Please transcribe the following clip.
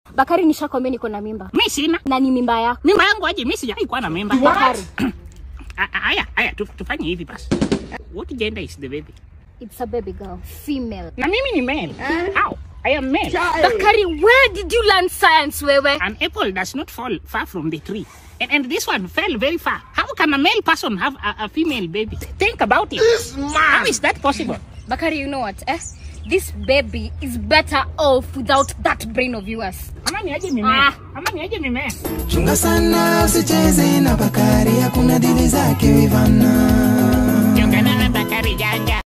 Bakari, nishakwambia niko na mimba Mi sina na ni mimba yako. mimba yangu aje, mi sijai kuwa na mimba. Bakari, A- a- Aya, aya, tu- tufanye hivi basi. What gender is the baby? it's a baby girl, female. Na mimi ni male. How? I am male. Bakari, where did you learn science wewe? An apple does not fall far from the tree. And, and this one fell very far. How can a male person have a, a female baby? Think about it. How is that possible? Bakari, you know what? Eh? This baby is better off without that brain of yours. Ama ni aje mimea? Ama ni aje mimea? Chunga sana usicheze na Bakari, hakuna dili zake Ivana. Chungana na Bakari janja.